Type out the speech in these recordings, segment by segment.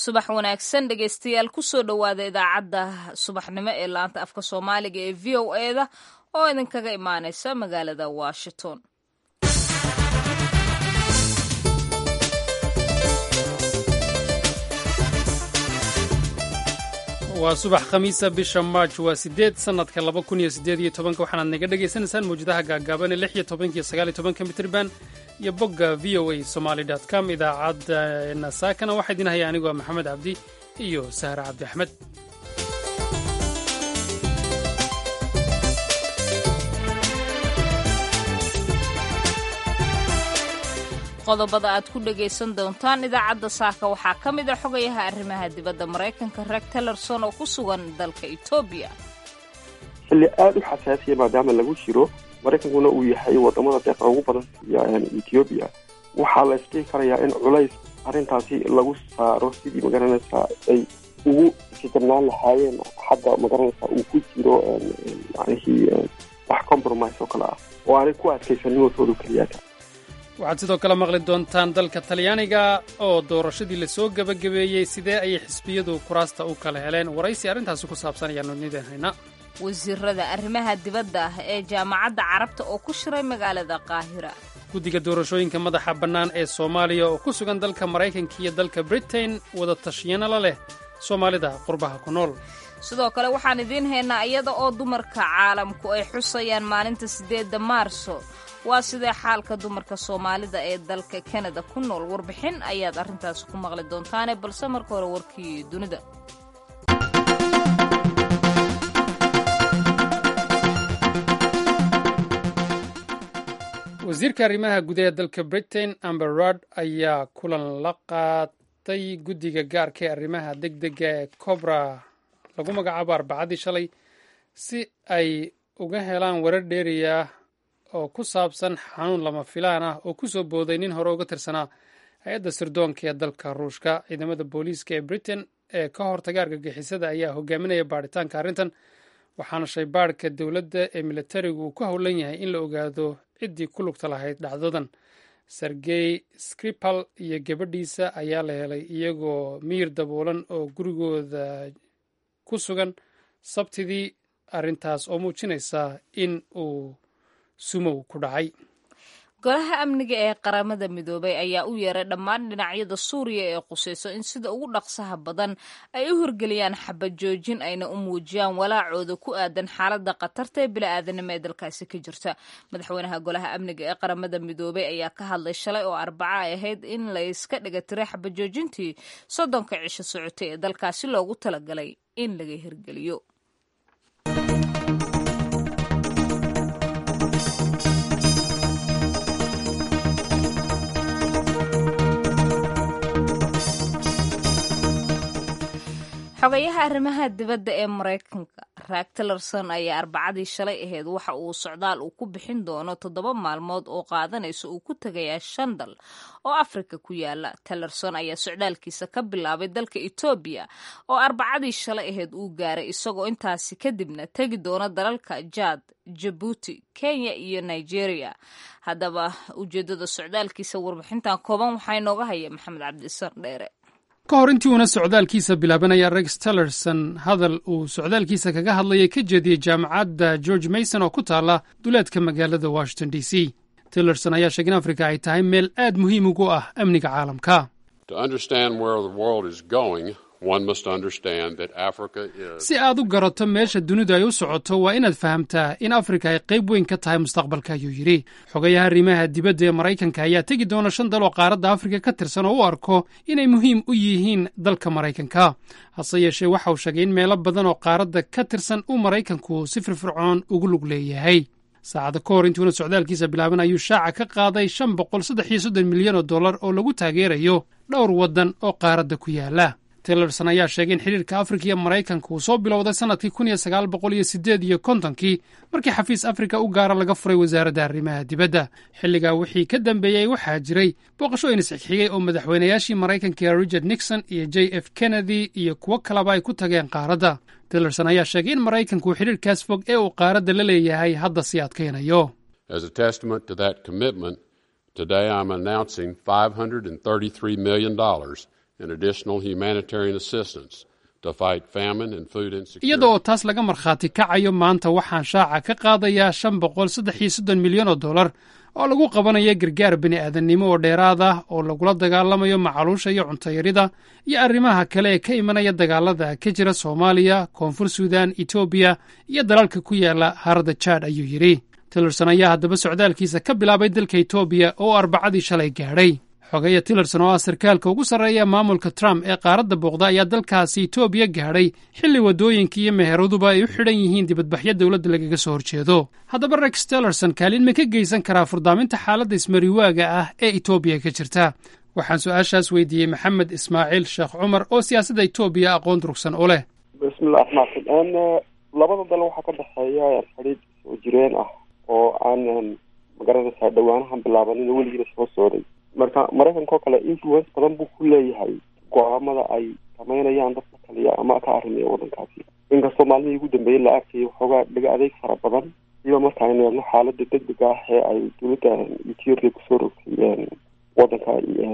subax wanaagsan dhegaystayaal kusoo dhowaada idaacadda subaxnimo ee laanta afka soomaaliga ee v o eda oo idinkaga imaaneysa magaalada washington waa subax khamiisa bisha march waa sideed sanadka laba kun iyo sideed iyo tobanka waxaanaad naga dhagaysanaysaan mawjadaha gaagaaban ee lix iyo tobankiyo sagaal iyo tobanka mitrban iyo bogga v o a somaly dot com idaacaddeena saakana waxaa idin haya anigoo maxamed cabdi iyo sahra cabdi axmed qodobada aad ku dhagaysan doontaan idaacadda saaka waxaa ka mid a xogayaha arrimaha dibadda maraykanka reeg tellerson oo ku sugan dalka etoobiya xilli aada u xasaasiya maadaama lagu jiro maraykankuna uu yahay wadamada deeqa ugu badan siiya ethoobiya waxaa la isdhihi karayaa in culays arrintaasi lagu saaro sidii magaranaysaa ay ugu fitirnaan lahaayeen xagga magaranaysaa uu ku jiro yanihii wax compromise oo kale ah oo aanay ku adkaysanin watoodu keliyaata waxaad sidoo kale maqli doontaan dalka talyaaniga oo doorashadii lasoo gebagabeeyey sidee ayay xisbiyadu kuraasta u kala heleen waraysi arrintaasi ku saabsan ayaanu nidin haynaa wasiirada arrimaha dibadda ah ee jaamacadda carabta oo ku shiray magaalada qaahira guddiga doorashooyinka madaxa bannaan ee soomaaliya oo ku sugan dalka maraykanka iyo dalka britain wada tashiyana la leh soomaalida qurbaha ku nool sidoo kale waxaan idiin haynaa iyada oo dumarka caalamku ay xusayaan maalinta siddeedda maarso waa sidee xaalka dumarka soomaalida ee dalka kanada ku nool warbixin ayaad arrintaasi ku maqli doontaane balse marka hore warkii dunida wasiirka arrimaha gudaha dalka britain amber rod ayaa kulan la qaatay guddiga gaarka ee arrimaha deg dega ee cobra lagu magacaabo arbacadii shalay si ay uga helaan warar dheeriya oo ku saabsan xanuun lama filaan ah oo ku soo booday nin hore uga tirsanaa hay-adda sirdoonka ee dalka ruushka ciidamada booliiska ee britain ee ka hortaga argagixisada ayaa hogaaminaya baaritaanka arrintan waxaana shaybaadhka dowladda ee militarigu uu ku howlan yahay in la ogaado ciddii ku lugta lahayd dhacdadan sergey skripal iyo gabadhiisa ayaa la helay iyagoo miyir daboolan oo gurigooda ku sugan sabtidii arrintaas oo muujinaysa in uu sumow ku dhacay golaha amniga ee qaramada midoobay ayaa u yeeray dhammaan dhinacyada suuriya ee qusayso in sida ugu dhaqsaha badan ay u horgeliyaan xabad joojin ayna u muujiyaan walaacooda ku aadan xaaladda khatarta ee bili-aadanimo ee dalkaasi ka jirta madaxweynaha golaha amniga ee qaramada midoobay ayaa ka hadlay shalay oo arbaca ay ahayd in layska dhiga tiray xabad joojintii soddonka cisho socotay ee dalkaasi loogu talagalay in laga hirgeliyo xogayaha arrimaha dibadda ee maraykanka raag tillerson ayaa arbacadii shalay ahayd waxa uu socdaal uu ku bixin doono toddoba maalmood oo qaadanaysa uu ku tegayaa shan dal oo afrika ku yaala tillerson ayaa socdaalkiisa ka bilaabay dalka etoobiya oo arbacadii shalay ahayd uu gaaray isagoo intaasi kadibna tegi doona dalalka jaad jabuuti kenya iyo nigeria haddaba ujeeddada socdaalkiisa warbixintan kooban waxaa inooga haya maxamed cabdisan dheere ka hor intii uuna socdaalkiisa bilaabanaya rex tillerson hadal uu socdaalkiisa kaga hadlayay ka jeediyey jaamacadda george mason oo ku taala duleedka magaalada washington d c tillerson ayaa sheegay in afrika ay tahay meel aad muhiim ugu ah amniga caalamka si aad u garato meesha dunidu ay u socoto waa inaad fahamtaa in afrika ay qayb weyn ka tahay mustaqbalka ayuu yidhi xogayaha arrimaha dibadda ee maraykanka ayaa tegi doona shan dal oo qaaradda afrika ka tirsan oo u arko inay muhiim u yihiin dalka maraykanka hase yeeshee waxa uu sheegay in meelo badan oo qaaradda ka tirsan uu maraykanku si firfircoon ugu lug leeyahay saacada ka hor intuuna socdaalkiisa bilaaban ayuu shaaca ka qaaday shan boqol saddex iyo soddon milyan oo dollar oo lagu taageerayo dhowr waddan oo qaaradda ku yaala tillerson ayaa sheegay in xidhiirka afrika iyo maraykanka uu soo bilowday sannadkii kun iyo sagaal boqol iyo siddeed iyo kontonkii markii xafiis afrika u gaara laga furay wasaaradda arrimaha dibadda xilligaa wixii ka dambeeyey waxaa jiray booqashooyin isxigxigay oo madaxweynayaashii maraykanka richard nixon iyo j f kennedy iyo kuwo kaleba ay ku tageen qaaradda tillerson ayaa sheegay in maraykanku xidhiirkaas fog ee uu qaaradda la leeyahay hadda sii adkaynayo Today I'm announcing $533 million iyada oo taas laga markhaati kacayo maanta waxaan shaaca ka qaadayaa shan boqol saddex iyo soddon milyan oo dollar oo lagu qabanayo gargaar bini aadannimo oo dheeraad ah oo lagula dagaalamayo macaluusha iyo cuntayarida iyo arrimaha kale ee ka imanaya dagaalada ka jira soomaaliya koonfur suudan etoobiya iyo dalalka ku yaala harada jaad ayuu yidhi tillerson ayaa haddaba socdaalkiisa ka bilaabay dalka etoobiya oo arbacadii shalay gaadhay xogeya tillerson oo ah sarkaalka ugu sarreeya maamulka trump ee qaaradda booqda ayaa dalkaasi etoobiya gaadhay xilli waddooyinka iyo meheeraduba ay u xidhan yihiin dibadbaxyo dowladda lagaga soo horjeedo haddaba rex tillerson kaalin ma ka geysan karaa furdaaminta xaaladda ismariwaaga ah ee etoobiya ka jirta waxaan su-aashaas weydiiyey maxamed ismaaciil sheekh cumar oo siyaasadda etoobiya aqoon durugsan u leh bismillah raxmaan labada dal waxaa ka dhexeeya xidhiid soo jireen ah oo aan magaranaysaa dhawaanahan bilaabanin weligiina soo socday marka maraykanka oo kale influence badan buu ku leeyahay go-aamada ay samaynayaan dadka kaliya ama ka arrimaya waddankaasi inkastoo maalmihii ugu dambeeyey la arkayay waxoogaa dhaga adeeg fara badan siba marka aynu eegno xaalada degdega ah ee ay dowladda ethiopia kusoo rogtay waddanka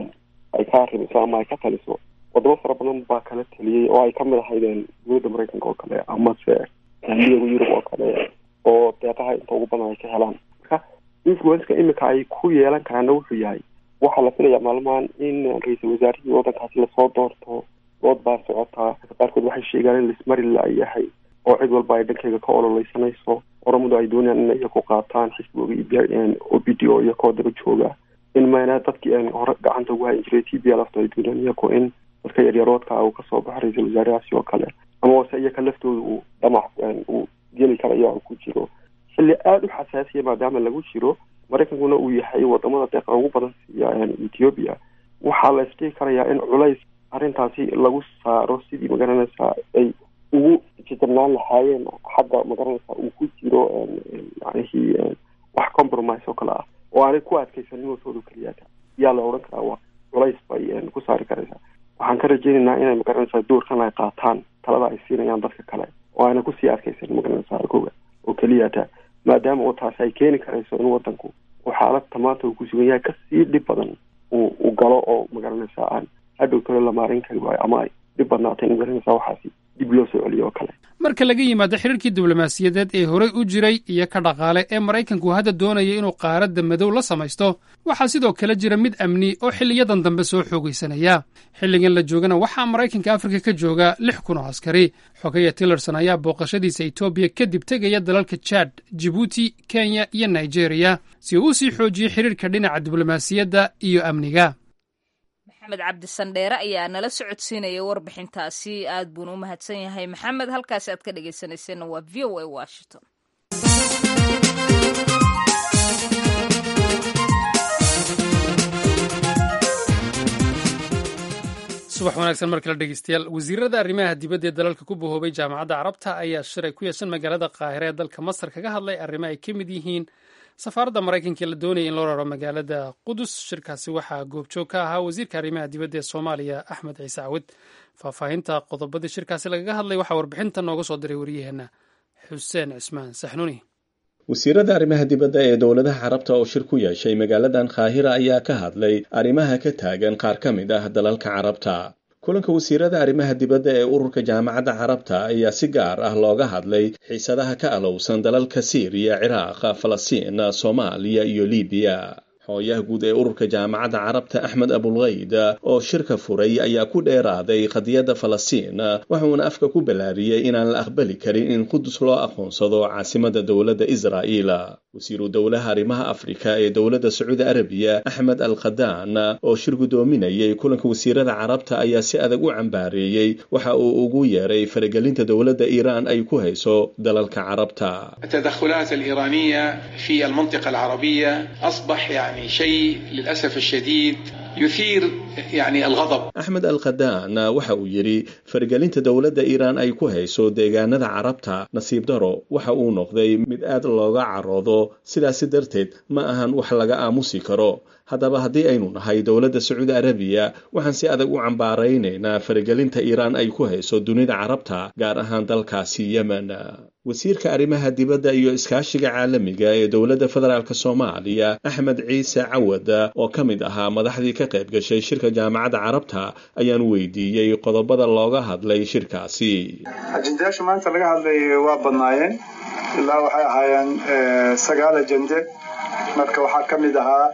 ay ka arrimayso ama ay ka taliso wadamo fara badan baa kala taliyey oo ay kamid ahaydeen dowladda maraykanka oo kale amase midooda yurub oo kale oo deeqaha inta ugu badan ay ka helaan marka influenceka imika ay ku yeelan karaana wuxuu yahay waxaa la filayaa maalmahan in ra-iisul wasaarihii waddankaasi lasoo doorto dood baa socotaa qaarkood waxay sheegaan in lismari la-yahay oo cid walba ay dhankeyga ka ololeysanayso oramadu ay doonayaan in iyaku qaataan xisbigooga o b d o iyakoo daba jooga in mayna dadkii hore gacanta ugu hayn jiray t b lafta ay doonayaan iyaku in dadka yaryaroodka uu kasoo baxo ra-iisul wasaarahaasi oo kale ama wase iyaka laftooda uu dhamac uu geli karayo ku jiro xilli aada u xasaasiya maadaama lagu jiro maraykankuna uu yahay wadamada deeqa ugu badan siiya ethiopia waxaa la isdhihi karayaa in culays arrintaasi lagu saaro sidii magaranaysaa ay ugu jijabnaan lahaayeen xagga magaranaysaa uu ku jiro yanihii wax compromise oo kale ah oo aanay ku adkaysanin watooda keliyaata yaa la odhan karaa waa culays bay ku saari karaysaa waxaan ka rajeynaynaa inay magaranaysaa doorkan ay qaataan talada ay siinayaan dadka kale oo aanay kusii adkaysanin magaranaysaa argoga oo keliyata maadaama oo taasi ay keeni karayso in wadanku uu xaaladta maanta uu ku sugan yahay kasii dhib badan uu u galo oo magaranaysaa aan hadhow tole la maarin kari waayo ama ay dhib badnaatay in magaranaysaa waxaasi dib loo soo celiyo oo kale marka laga yimaado xiriirkii diblomaasiyadeed ee horey u jiray iyo ka dhaqaale ee maraykanku hadda doonaya inuu qaaradda madow la samaysto waxaa sidoo kale jira mid amni oo xiliyadan dambe soo xoogaysanaya xilligan la joogana waxaa maraykanka afrika ka jooga lix kun oo askari xogeya tillerson ayaa booqashadiisa etoobiya kadib tegaya dalalka jad jibuuti kenya iyo nigeriya si uu u sii xoojiyo xiriirka dhinaca diblomaasiyadda iyo amniga maxamed cabdisandheere ayaa nala socodsiinaya warbixintaasi aad buuna u mahadsan yahay maxamed halkaasi aad ka dhegaysanayseena waa v o a washington subax wanaagsan mar kale dhegeystayaal wasiirada arrimaha dibadda ee dalalka ku bahoobay jaamacadda carabta ayaa shiray ku yeeshan magaalada qaahire ee dalka masar kaga hadlay arrimo ay ka mid yihiin safaaradda maraykanka ee la doonaya in loo raro magaalada qudus shirkaasi waxaa goobjoog ka ahaa wasiirka arrimaha dibadda ee soomaaliya axmed ciise cawid faahfaahinta qodobadii shirkaasi lagaga hadlay waxaa warbixinta nooga soo diray waryaheena xuseen cismaan saxnuni wasiirada arrimaha dibadda ee dowladaha carabta oo shir ku yeeshay magaaladan kaahira ayaa ka hadlay arrimaha ka taagan qaar ka mid ah dalalka carabta kulanka wasiirada arrimaha dibadda ee ururka jaamacadda carabta ayaa si gaar ah looga hadlay xiisadaha ka alowsan dalalka siiriya ciraaq falastiin soomaaliya iyo libiya hooyaha guud ee ururka jaamacadda carabta axmed abulkayd oo shirka furay ayaa ku dheeraaday qadiyadda falastiin waxuuna afka ku ballaariyey inaan la aqbali karin in qudus loo aqoonsado caasimadda dowladda israa'iil wasiiru dowlaha arrimaha afrika ee dowladda sacuudi arabiya axmed al khadaan oo shir guddoominayay kulanka wasiirada carabta ayaa si adag u cambaareeyey waxa uu ugu yeeray faragelinta dowladda iiraan ay ku hayso dalalka carabta التدخلات الإيرانية في المنطقة العربية أصبح يعني شيء للأسف الشديد يثير يعني الغضب axmed al khadaan waxa uu yidhi faragelinta dowladda iiraan ay ku hayso deegaanada carabta nasiib daro waxa uu noqday mid aad looga caroodo sidaasi darteed ma ahan wax laga aamusi karo haddaba haddii aynu nahay dowladda sacuudi arabiya waxaan si adag u cambaaraynaynaa faragelinta iiraan ay ku hayso dunida carabta gaar ahaan dalkaasi yemen wasiirka arrimaha dibadda iyo iskaashiga caalamiga ee dowladda federaalk soomaaliya axmed ciise cawad oo ka mid ahaa madaxdii ka qayb gashay shirka jaamacadda carabta ayaan weydiiyey qodobada looga hadlay shirkaasi ajendayaasha maanta laga hadlay waa badnaayeen ilaa waxay ahaayeen sagaal ajende marka waxaa ka mid ahaa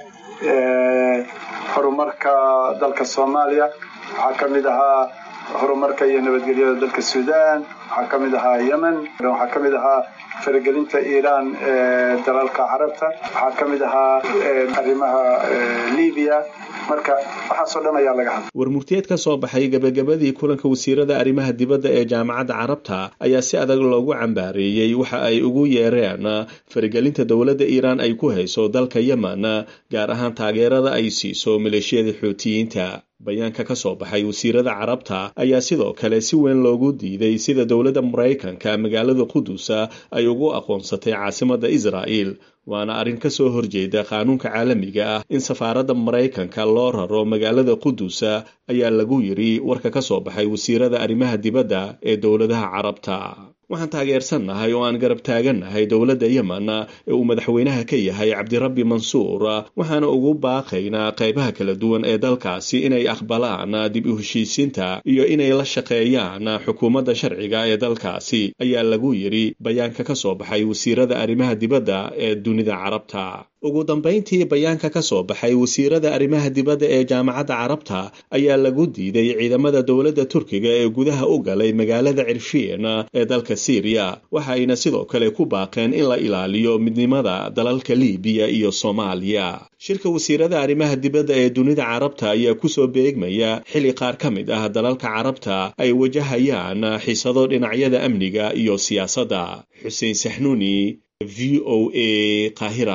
horumarka dalka soomaaliya waxaa ka mid ahaa horumarka iyo nabadgelyada dalka sudan waxaa ka mid ahaa yemen waxaa ka mid ahaa faragelinta iiraan ee dalalka carabta waxaa ka mid ahaa arrimaha libiya marka waxaasoo dhan ayaa laga hadlay warmurtiyeed ka soo baxay gebagabadii kulanka wasiirada arrimaha dibadda ee jaamacadda carabta ayaa si adag loogu cambaareeyey waxa ay ugu yeereen faragelinta dowladda iiraan ay ku hayso dalka yemen gaar ahaan taageerada ay siiso maleeshiyada xootiyiinta bayaanka ka soo baxay wasiirada carabta ayaa sidoo kale si weyn loogu diiday sida dowladda maraykanka magaalada qudusa ay ugu aqoonsatay caasimadda israa'il waana arrin ka soo horjeeda qaanuunka caalamiga ah in safaaradda maraykanka loo raro magaalada qudusa ayaa lagu yidhi warka ka soo baxay wasiirada arrimaha dibadda ee dowladaha carabta waxaan taageersannahay oo aan garab taagannahay dowladda yemen ee uu madaxweynaha ka yahay cabdirabbi mansuur waxaana ugu baaqaynaa qaybaha kala duwan ee dalkaasi inay aqbalaan dib u heshiisiinta iyo inay la shaqeeyaan xukuumadda sharciga ee dalkaasi ayaa lagu yidhi bayaanka ka soo baxay wasiirada arrimaha dibadda ee dunida carabta ugu dambayntii bayaanka ka soo baxay wasiirada arrimaha dibadda ee jaamacadda carabta ayaa lagu diiday ciidamada dowladda turkiga ee gudaha u galay magaalada cirshiin ee dalka syriya waxa ayna sidoo kale ku baaqeen in la ilaaliyo midnimada dalalka libiya iyo soomaaliya shirka wasiirada arrimaha dibadda ee dunida carabta ayaa kusoo beegmaya xilli qaar ka mid ah dalalka carabta ay wajahayaan xiisado dhinacyada amniga iyo siyaasadda xuseen saxnuuni v o a qahira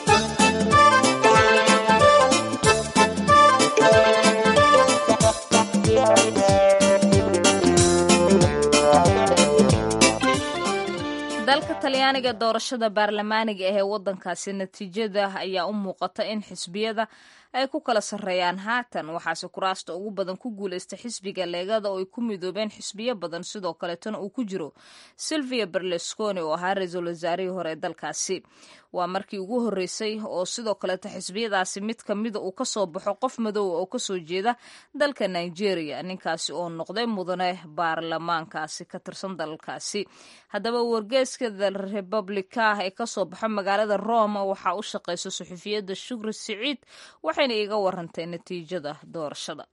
dalka talyaaniga doorashada baarlamaaniga ah ee waddankaasi natiijada ayaa u muuqata in xisbiyada ay ku kala sarreeyaan haatan waxaase kuraasta ugu badan ku guulaysta xisbiga leegada oo ay ku midoobeen xisbiyo badan sidoo kaleetana uu ku jiro silvia berlusconi oo ahaa ra-iisul wasaarihii hore ee dalkaasi waa markii ugu horreysay oo sidoo kaleeta xisbiyadaasi mid ka mida uu ka soo baxo qof madoowa oo kasoo jeeda dalka nigeria ninkaasi oo noqday mudane baarlamaankaasi ka tirsan dalalkaasi haddaba wargeeska the republica ee kasoo baxo magaalada roma waxaa u shaqeysa suxufiyadda shukri siciid waxayna iiga warantay natiijada doorashada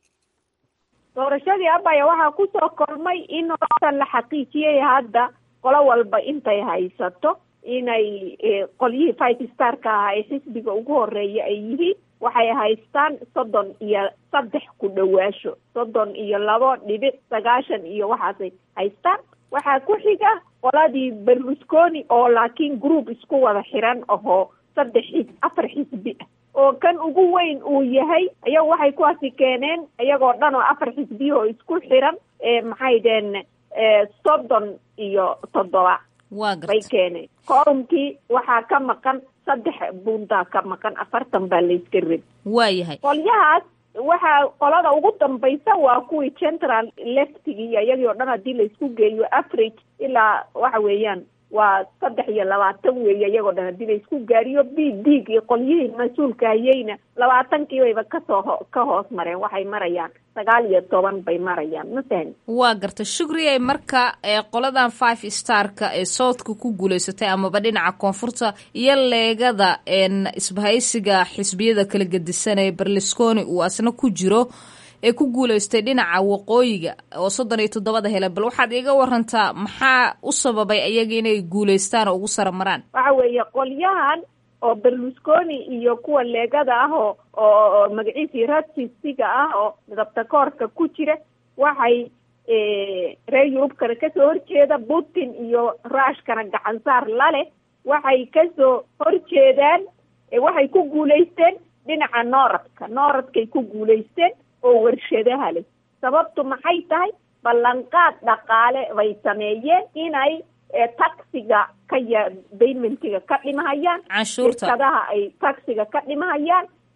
doorashadii abaya waxaa kusoo kormay in horta la xaqiijiyay hadda qolo walba intay haysato inay qolyihii five starka ahaa ee xisbiga ugu horeeya ay yihiin waxay haystaan soddon iyo saddex ku dhawaasho soddon iyo labo dhibic sagaashan iyo waxaasay haystaan waxaa ku xiga qoladii berlusconi oo laakiin group isku wada xiran ahoo saddex xis afar xisbi ah oo kan ugu weyn uu yahay ayaga waxay kuwaasi keeneen iyagoo dhan oo afar xisbiya oo isku xiran maxay dheen soddon iyo toddoba bay keeneen korumkii waxaa ka maqan saddex bundaa ka maqan afartan baa layska rebi waayahay qolyahaas waxaa qolada ugu dambaysa waa kuwii central leftigi iyo iyagii o dhan haddii laysku geeyo average ilaa waxa weeyaan waa saddex iyo labaatan weeye iyagoo dhan haddii laysku gaariyo b dig iyo qolyihii mas-uulka hayeyna labaatankii bayba kasoo ho ka hoos mareen waxay marayaan sagaal iyo toban bay marayaan ma fahmi waa garta shugriyay marka qoladan five starka ee southka ku guulaysatay amaba dhinaca koonfurta iyo leegada isbahaysiga xisbiyada kala gedisan ee berlusconi uu asna ku jiro ee ku guulaystay dhinaca waqooyiga oo soddon iyo toddobada hele bal waxaad iiga warantaa maxaa u sababay ayaga inay guulaystaan oo ugu sara maraan waxa weeye qolyahan oo berlusconi iyo kuwa leegada ah oo oo magaciisii rasisiga ah oo midabta koorka ku jira waxay reer yurubkana kasoo horjeeda putin iyo ruushkana gacansaar laleh waxay kasoo horjeedaan waxay ku guulaysteen dhinaca nooradka nooradkay ku guulaysteen oo warshadaha leh sababtu maxay tahay ballanqaad dhaqaale bay sameeyeen inay taxiga ka ya baymentiga ka dhimahayaan canshuurta shirkadaha ay taxiga ka dhimahayaan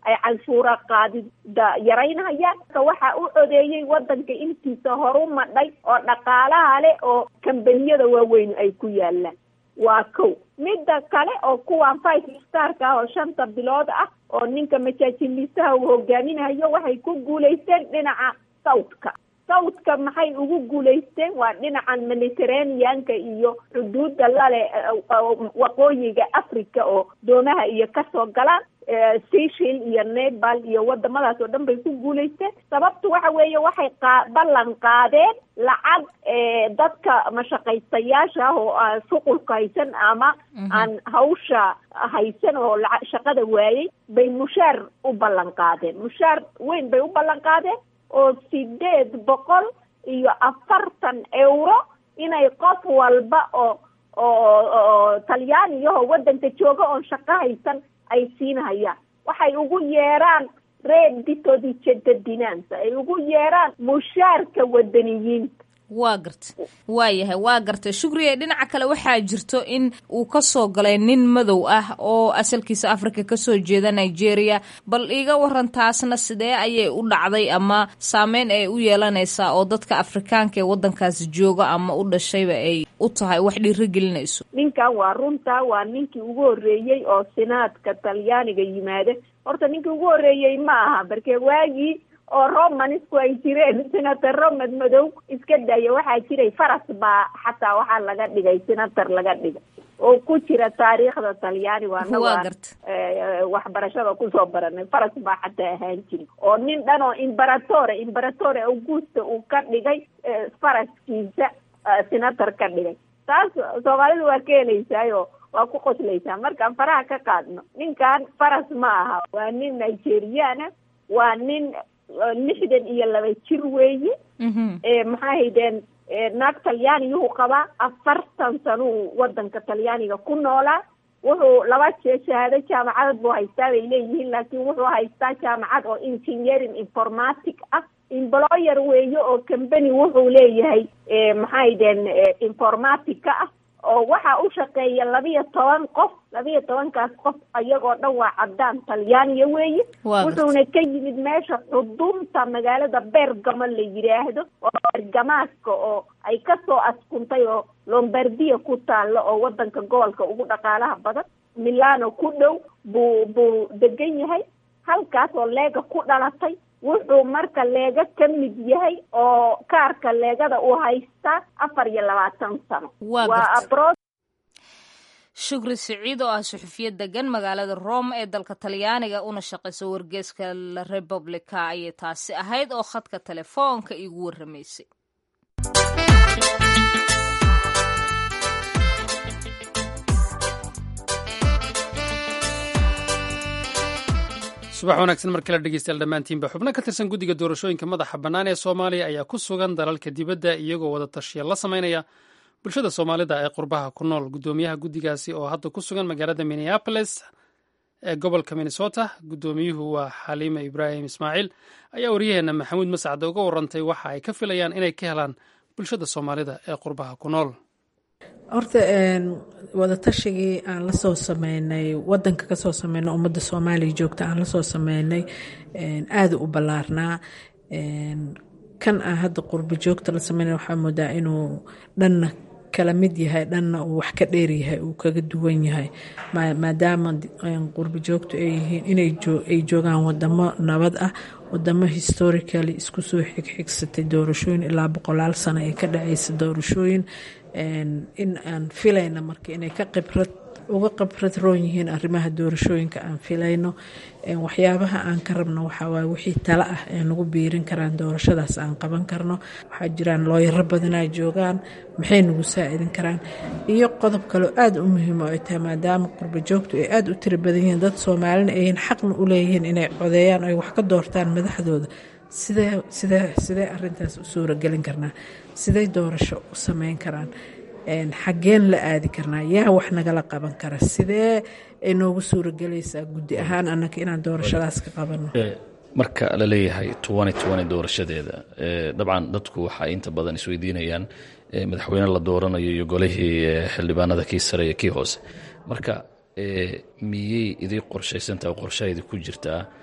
ay canshuura qaadida yaraynayaan waxaa u codeeyey wadanka intiisa horu madhay oo dhaqaalaha leh oo kambaniyada waaweyn ay ku yaalaan waa kow midda kale oo kuwan five starka ah oo shanta bilood ah oo ninka majaajiliisaha uu hogaaminayo waxay ku guulaysteen dhinaca sawdka sawdka maxay ugu guulaysteen waa dhinacan mediterraneanka iyo xuduudda lale waqooyiga africa oo doomaha iyo kasoo galaan seychel iyo nepal iyo wadamadaas oo dhan bay ku guulaysteen sababtu waxa weeye waxay qa ballan qaadeen lacag dadka mashaqaystayaasha ah oo aan shuqulka haysan ama aan hawsha haysan oo la shaqada waayey bay mushaar u ballan qaadeen mushaar weyn bay u ballan qaadeen oo sideed boqol iyo afartan euro inay qof walba oo oo oo talyaaniyaho waddanka jooga oon shaqo haysan ay siinhayaan waxay ugu yeeraan reddito di cittadinanza ay ugu yeeraan mushaarka wadaniyiinta waa garta waa yahay waa gartay shukriye dhinaca kale waxaa jirto in uu kasoo galay nin madow ah oo asalkiisa africa kasoo jeeda nigeria bal iiga waran taasna sidee ayay u dhacday ama saameyn ay u yeelanaysaa oo dadka afrikaanka ee wadankaasi jooga ama u dhashayba ay u tahay wax dhiiro gelinayso ninkan waa runta waa ninkii ugu horreeyey oo sinaadka talyaaniga yimaada horta ninkii ugu horreeyey ma aha barke waagii oo romanisku ay jireen senator romad madow iska daya waxaa jiray faras baa xataa waxaa laga dhigay senator laga dhigay oo ku jira taariikhda talyaani waana waa waxbarashada kusoo baranay faras baa xataa ahaan jiri oo nin dhan oo imberatore imberatore augusta uu ka dhigay faraskiisa senator ka dhigay taas soomaalidu waa ka helaysaayo waa ku qoslaysaa markaan faraha ka qaadno ninkan faras ma aha waa nin nigeriana waa nin lixdan iyo laba jir weeye maxaa haydeen naag talyaaniyuhu qabaa afartan sanuu wadanka talyaaniga ku noolaa wuxuu laba jee shahaado jaamacadad buu haystaa bay leeyihiin laakiin wuxuu haystaa jaamacad oo engineering informatic ah employer weeye oo company wuxuu leeyahay maxaa haydeen informatica ah oo waxaa u shaqeeya labiyo toban qof labiyo tobankaas qof ayagoo dhan waa caddaan talyaaniya weeye wuxuuna ka yimid meesha xudunta magaalada bergamo la yidhaahdo oo bergamaaska oo ay kasoo askuntay oo lombardia ku taalo oo wadanka gobolka ugu dhaqaalaha badan milano ku dhow buu buu degan yahay halkaas oo leega ku dhalatay wuxuu marka leega ka mid yahay oo kaarka leegada uu haystaa afar iyo labaatan sano waa shukri siciid oo ah suxufiya degan magaalada rome ee dalka talyaaniga una shaqayso wargeeska la republica ayay taasi ahayd oo khadka telefoonka iigu warramaysay subax wanaagsan mar kale dhegeystayaal dhammaantiinba xubno ka tirsan guddiga doorashooyinka madaxa bannaan ee soomaaliya ayaa ku sugan dalalka dibadda iyagoo wada tashiya la samaynaya bulshada soomaalida ee qurbaha ku nool guddoomiyaha guddigaasi oo hadda ku sugan magaalada minneapolis ee gobolka minnesota guddoomiyuhu waa xaliime ibraahim ismaaciil ayaa waryaheena maxamuud mascad uga warantay waxa ay ka filayaan inay ka helaan bulshada soomaalida ee qurbaha ku nool horta wadatashigai aan lasoo sameynay wadanka kasoo sameynay ummadda soomaaliya joogta aan lasoo sameynay aada u ballaarnaa kan aan hadda qurbo joogta la sameynay waxaa moodaa inuu dhanna kala mid yahay dhanna uu wax ka dheeryahay uu kaga duwan yahay maadaama qurbo joogtu ay yihiin inay joogaan wadamo nabad ah wadamo historically isku soo xigxigsatay doorashooyin ilaa boqolaal sano ee ka dhaceysa doorashooyin in aan filayno marka inay ka khibrad uga khibrad roon yihiin arrimaha doorashooyinka aan filayno waxyaabaha aan ka rabno waxawaaye wixii tale ah ee nagu biirin karaan doorashadaas aan qaban karno waxaa jiraan looyaro badanaa joogaan maxay nagu saa-idin karaan iyo qodob kaleo aada u muhiim oo ay tahay maadaama qurbo joogtu ay aada u tiro badan yihiin dad soomaalina ayhin xaqna u leeyihiin inay codeeyaan ay wax ka doortaan madaxdooda sidee sidee sidee arintaas u suuragelin karnaa sidey doorasho u sameyn karaan xaggeen la aadi karnaa yaa wax nagala qaban kara sidee ay noogu suuragelaysaa guddi ahaan annaga inaan doorashadaas ka qabano marka la leeyahay doorashadeeda dabcan dadku waxay inta badan isweydiinayaan madaxweyne la dooranayo iyo golihii xildhibaanada kii sare iyo kii hoose marka miyey idii qorshaysantaha oo qorshahaydii ku jirtaa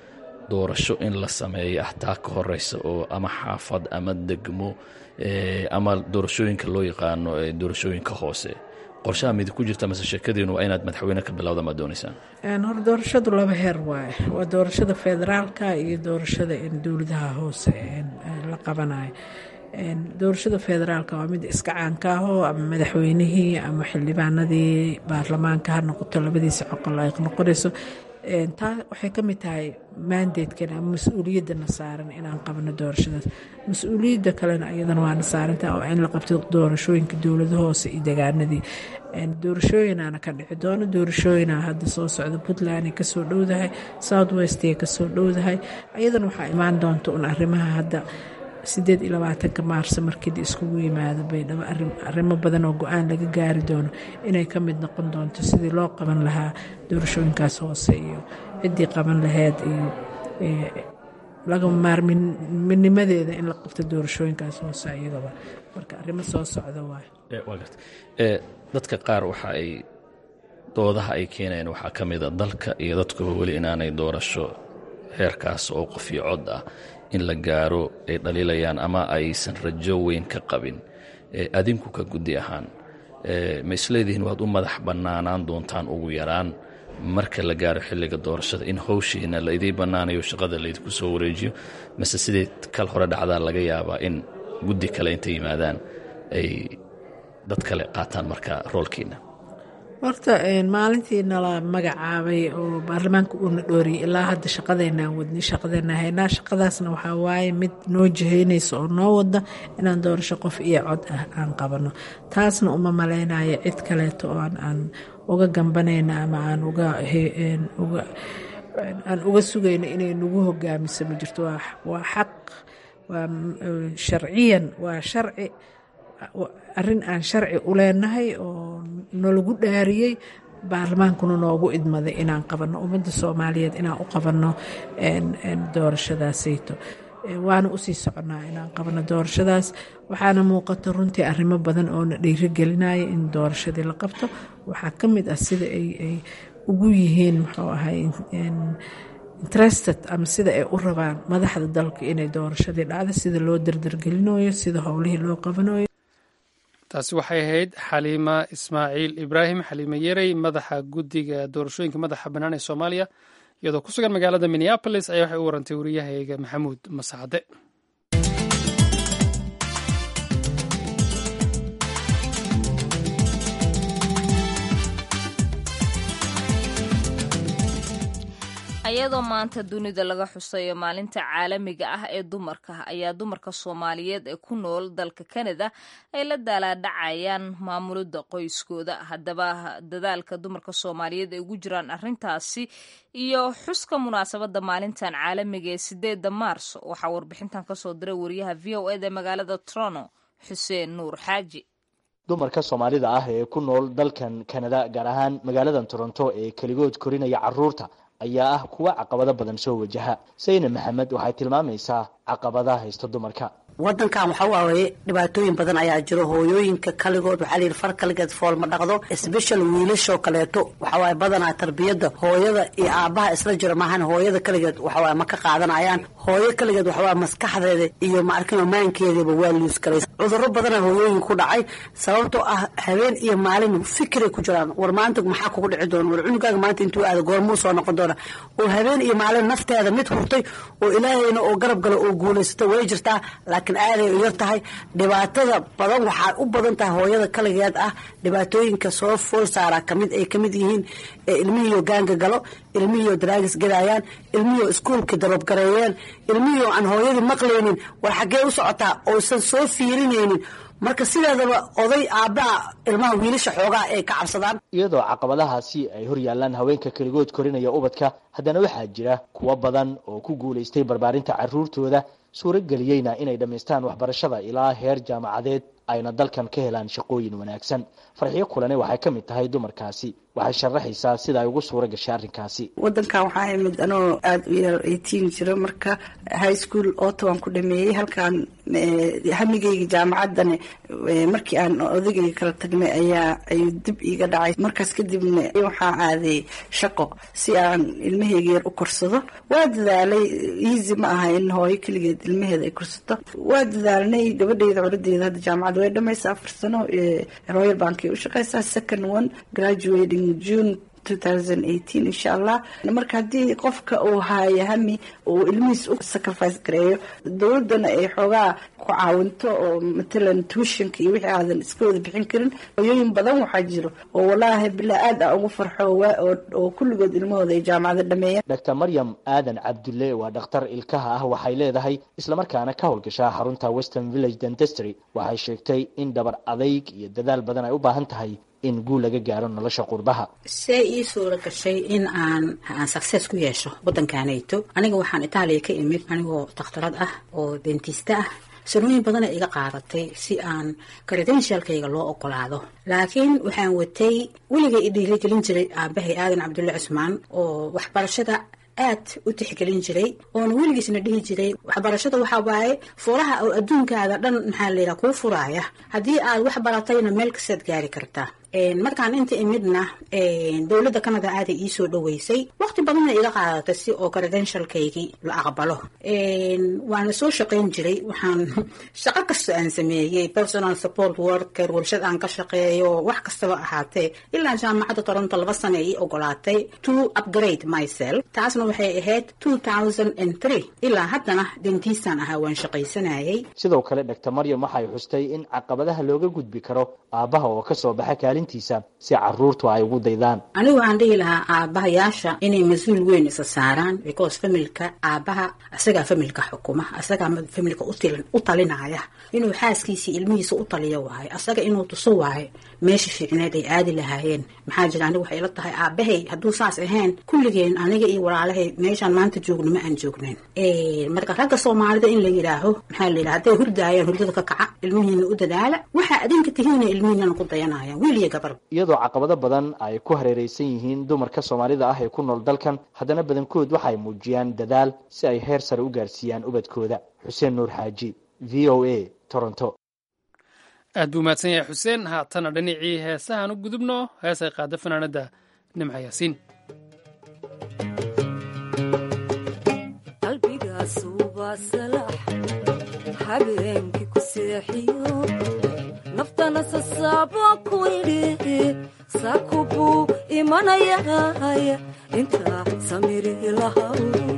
doorasho in la sameeyo ah taa ka horeysa oo ama xaafad ama degmo ama doorashooyinka loo yaqaano doorashooyinka hoose qorshaha midi ku jirta mase sheekadiinu waa inaad madaxweyne ka bilowda maad dooneysaan hor doorashadu laba heer waaye waa doorashada federaalka iyo doorashada dowladaha hoose la qabanayo doorashada federaalka waa mid iska caanka ahoo ama madaxweynihii ama xildhibaanadii baarlamaanka ha noqoto labadiisa coqol ay noqonayso taa waxay ka mid tahay maandeedkan ama mas-uuliyadana saaran inaan qabno doorashadaas mas-uuliyadda kalena iyadana waana saarantaha oo in la qabto doorashooyinka dowlada hoose iyo degaanadii doorashooyinaana ka dhici doono doorashooyina hadda soo socda puntland ay kasoo dhowdahay south west ay kasoo dhowdahay iyadana waxaa imaan doonta un arrimaha hadda sideed iyo labaatanka maarso markii iskugu yimaado baydhabo arrimo badan oo go-aan laga gaari doono inay ka mid noqon doonto sidii loo qaban lahaa doorashooyinkaas hoose iyo ciddii qaban laheyd iyo laga maarminimadeeda in la qabto doorashooyinkaas hoose iyagaba marka arrimo soo socda waay dadka qaar waxa ay doodaha ay keenayaan waxaa ka mida dalka iyo dadkuba weli inaanay doorasho heerkaas oo qof iyo cod ah in la gaaro ay dhaliilayaan ama aysan rajo weyn ka qabin adinku ka guddi ahaan ma isleedihiin waad u madax bannaanaan doontaan ugu yaraan marka la gaaro xilliga doorashada in howshiina la idiin bannaanayo shaqada laydinku soo wareejiyo mase sidai kal hore dhacdaa laga yaabaa in guddi kale intay yimaadaan ay dad kale qaataan marka roolkiina horta maalintii nala magacaabay oo baarlamaanka uuna dhooriyay ilaa hadda shaqadeynaan wadnay shaqadeynaa haynaa shaqadaasna waxaa waaye mid noo jihaynaysa oo noo wada inaan doorasho qof iyo cod ah aan qabano taasna uma malaynaya cid kaleeto oo aan uga gambanayna ama aan aan uga sugayno inay nagu hogaamiso ma jirto waa xaq waa sharciyan waa sharci arrin aan sharci u leenahay oo nalagu dhaariyey baarlamaankuna noogu idmaday inaan qabanno ummadda soomaaliyeed inaan u qabanno doorashadaasayto waana usii soconnaa inaan qabanno doorashadaas waxaana muuqata runtii arrimo badan oo na dhiirigelinaya in doorashadii la qabto waxaa ka mid ah sida ay ugu yihiin muxuu ahay interested ama sida ay u rabaan madaxda dalka inay doorashadii dhacdo sida loo dardargelinayo sida howlihii loo qabanayo taasi waxay ahayd xaliima ismaaciil ibraahim xaliime yerey madaxa guddiga doorashooyinka madaxa bannaan ee soomaaliya iyadoo ku sugan magaalada minneabolis ayaa waxay u warantay wariyahayga maxamuud masacde ayadoo maanta dunida laga xusayo maalinta caalamiga ah ee dumarka ayaa dumarka soomaaliyeed ee ku nool dalka kanada ay la daalaadhacayaan maamulidda qoyskooda haddaba dadaalka dumarka soomaaliyeed ay ugu jiraan arrintaasi iyo xuska munaasabadda maalintan caalamiga ee sideedda maars waxaa warbixintan kasoo diray wariyaha v o eda magaalada toronto xuseen nuur xaaji dumarka soomaalida ah ee ku nool dalkan kanada gaar ahaan magaaladan toronto ee keligood korinaya caruurta ayaa ah kuwa caqabado badan soo wajaha sayna maxamed waxay tilmaamaysaa caqabadaha haysta dumarka wadankan waxa waaye dhibaatooyin badan ayaa jiro hooyooyinka kaligood waxaa layidhi far kaligeed fool ma dhaqdo sbeshal wiilashoo kaleeto waxawaaye badanaa tarbiyadda hooyada iyo aabbaha isla jiro maahan hooyada kaligeed waxawaaye ma ka qaadanayaan hooyo kaligeed waxawaaye maskaxdeeda iyo maarkino maankeedaba waa luus galay cudurro badana hooyooyinka ku dhacay sababtoo ah habeen iyo maalin fikiray ku jiraan war maanta maxaa kugu dhici doona war cunugaaga maanta intuu aada goormuu soo noqon doona oo habeen iyo maalin nafteeda mid hurtay oo ilaahayna oo garab gala oo guulaysata way jirtaa laakiin aaday u yar tahay dhibaatada badan waxaa u badan tahay hooyada kaligeed ah dhibaatooyinka soo fool saara kamid ay kamid yihiin ilmihiio gaanga galo ilmihiio daraagis gadaayaan ilmihiio iskuolka darobgareeyeen ilmihiio aan hooyadii maqlaynin war xaggee u socotaa oosan soo fiirinaynin marka sideedaba oday aabbaha ilmaha wiilasha xoogaa ay ka cabsadaan iyadoo caqabadahaasi ay hor yaallaan haweenka keligood korinaya ubadka haddana waxaa jira kuwo badan oo ku guulaystay barbaarinta caruurtooda suurageliyeyna inay dhammaystaan waxbarashada ilaa heer jaamacadeed ayna dalkan ka helaan shaqooyin wanaagsan farxiyo kulane waxay ka mid tahay dumarkaasi waxay sharaxaysaa sida ay ugu suura gashay arrinkaasi wadankan waxaa imid anoo aada u yar eighteen jiro marka high school otowan ku dhameeyey halkaan hamigayga jaamacaddana markii aan odagayga kala tagnay ayaa ayuu dib iiga dhacay markaas kadibna waxaa aaday shaqo si aan ilmahayga yar u korsado waa dadaalay easy ma aha in hooyo keligeed ilmaheeda ay korsato waa dadaalnay gabadheyda coladeeda hadda jaamacadda way dhamaysa afar sano royal bankay u shaqeysaa second one graduating june insha allah marka haddii qofka uu haayo hami uu ilmihiis u sacrifice gareeyo dowladana ay xoogaa ku caawinto oo matalan tuushanka iyo wixii aadan iska wada bixin karin hoyooyin badan waxaa jiro oo walaahi bilaa aad a ugu farxo oo kulligood ilmahooda ay jaamacada dhameeyeen dr maryam aadan cabdulle waa dhakhtar ilkaha ah waxay leedahay islamarkaana ka howlgashaa xarunta western village dentestry waxay sheegtay in dhabar adayg iyo dadaal badan ay u baahan tahay in guul laga gaaro nolosha qurbaha see ii suura gashay in aan aan success ku yeesho waddankaanayto aniga waxaan itaaliya ka imid anigoo dakhtarad ah oo dentista ah sanooyin badana iga qaadatay si aan credentialkayga loo ogolaado laakiin waxaan watay weligay i dhiirigelin jiray aabahay aadan cabdulle cusmaan oo waxbarashada aad u tixgelin jiray oona weligiisna dhihi jiray waxbarashada waxaa waaye furaha oo adduunkaada dhan maxaa layidhaha kuu furaaya haddii aad wax baratayna meel kastaad gaari kartaa markaan inta imidna dowladda canada aaday iisoo dhaweysay waqti badanna iga qaadatay si oo credentialkaygii la aqbalo waana soo shaqayn jiray waxaan shaqo kasta aan sameeyey personal support worker warshad aan ka shaqeeyo wax kastaba ahaatee ilaa jaamacadda toronto laba sana ii ogolaatay to upgrade myself taasna waxay ahayd two thousand and three ilaa haddana dentistan ahaa waan shaqaysanayay sidoo kale dr maryam waxay xustay in caqabadaha looga gudbi karo aabbaha oo kasoo baxa kaalintiisa si caruurtu ay ugu daydaan anigu waxaan dhihi lahaa aabbahayaasha inay mas-uul weyn isa saaraan because familka aabbaha isagaa familka xukuma isagaa familka u talinaya inuu xaaskiisii ilmihiisa u taliyo waayo isaga inuu tuso waayo meesha fiicneed ay aadi lahaayeen maxaa jira anigu waxay ila tahay aabbahay hadduu saas ahayn kulligeen aniga iyo walaalahay meeshaan maanta joogno ma aan joognayn marka ragga soomaalida in la yidhaaho maxaa la yidhaha hadday hurdaayaan hurdada ka kaca ilmihiina u dadaala waxaa adinka tihiina ilmihiinana ku dayanayaan wiil iyo gabar iyadoo caqabado badan ay ku hareereysan yihiin dumarka soomaalida ah ee ku nool dalkan haddana badankood waxay muujiyaan dadaal si ay heer sare u gaarsiiyaan ubadkooda xuseen nuur xaaji v o a toronto aad buu mahadsan yahay xuseen haatana dhinacii heesahaan u gudubno heesay qaada fanaanadda nimca yaasiin habeenkii ku seexiyo naftana sasaabo ku idhi saku buu imanayay intaa samiri lahaw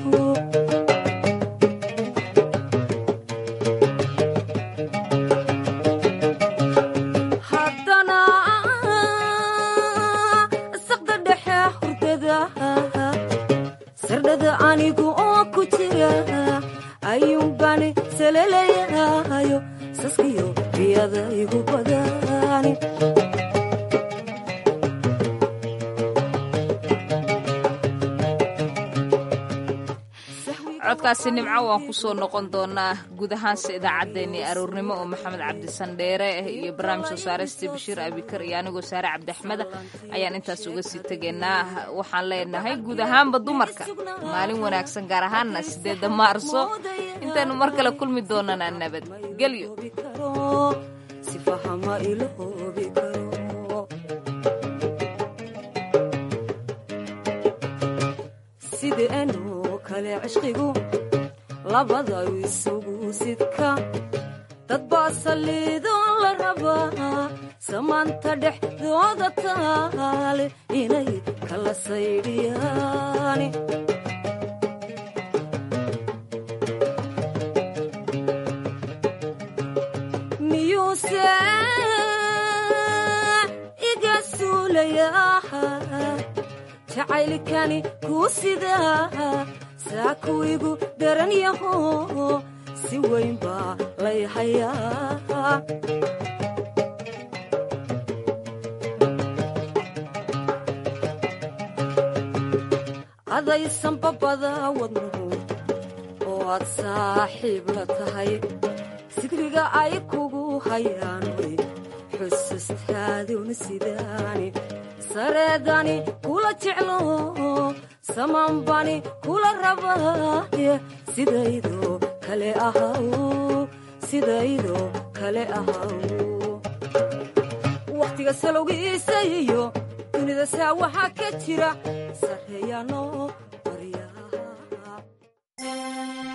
haddana saqda dhexe hurdada sardhada anigu oo ku jira ayuunbani salelayayo saskiyo biyada igu badani codkaasi nimco waan ku soo noqon doonaa guud ahaanse idaacaddeenii aroornimo oo maxamed cabdisandheere iyo barnaamij soo saaraysta bashiir abikar iyo anigoo saare cabdiaxmeda ayaan intaas uga sii tegaynaa waxaan leenahay guud ahaanba dumarka maalin wanaagsan gaar ahaanna sideedda maarso intaanu mar kale kulmi doonana nabadgelyo kale cishqigu labada isugu sidka dad baa saliidoo la rabaa samaanta dhexdooda taale inay kala saydhiyaani miyuuse iga suulayaa jacaylkani kuu sidaa saakuwigu daran yaho si weyn baa lay hayaa adaysan babada wadnuhu oo aad saaxiib la tahay sigriga ay kugu hayaan way xusustaaduna sidaani sareedani kula jeclo samaanbani kula rabaaye sidaydo kale ahaw sidaydo kale ahaw wakhtiga salowgiisa iyo dunida saa waxaa ka jira sarreeyaanoo baryaa